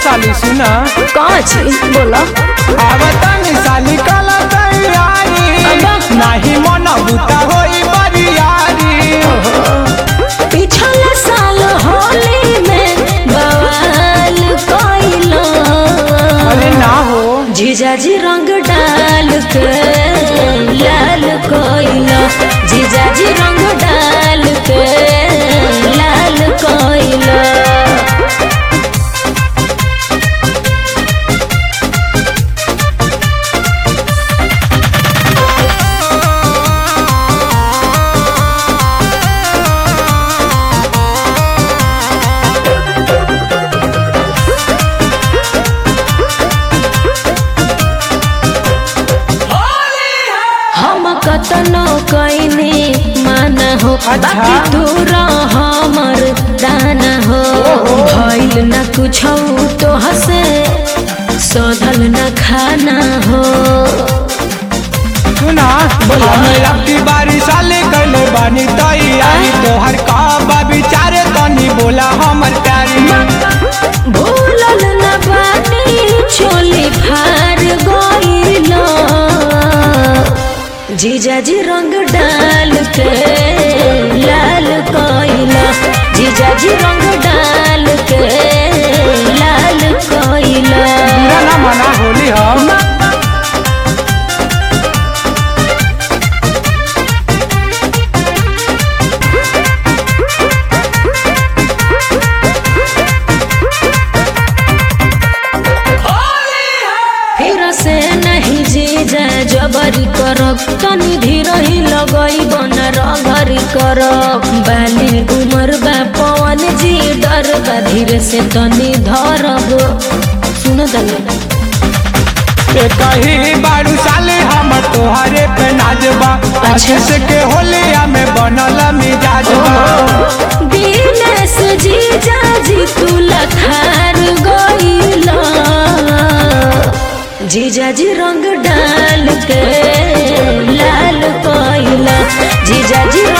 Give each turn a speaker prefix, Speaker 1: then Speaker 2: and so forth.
Speaker 1: साली सुना
Speaker 2: कहाँ छी बोला
Speaker 1: आवतानी साली कला तैयारी
Speaker 2: अब्बा।
Speaker 1: नाही मन बुता होई बरियारी
Speaker 2: पिछला साल होली में बवाल कोइलो
Speaker 1: अरे ना हो
Speaker 2: जीजाजी रंग डाल के लाल कोइलो जीजाजी रंग डाल के लाल कोइलो हम कतनो कइने माना हो
Speaker 1: अच्छा।
Speaker 2: बाकी तू रह हमर दाना हो
Speaker 1: ओहो।
Speaker 2: भइल न कुछ तो हसे सधल न खाना हो
Speaker 1: सुना हमें अपनी बारी साले कले बानी तैयारी तोहर का बा विचारे तनी बोला हमर प्यारी
Speaker 2: भूलल न बानी चोली फार गइलो जीजाजी रंग डाल के लाल कोइला जीजाजी रंग डाल के लाल कोइला
Speaker 1: पूरा ना मना होली हम
Speaker 2: फिर से नहीं जीजा जबरी करब तनी धीर ही लगई बन रगरी करब बाली उमर बा पवन जी डर बा धीरे से तनी धरब सुन दले
Speaker 1: कही बारू साले हम तोहरे पे नाचबा अच्छे से के होलिया में बनल मिजाजबा
Speaker 2: दिनेश जीजा जी तू लखार गइला जीजा जी रंग डाल के लाल कोइला जीजा जी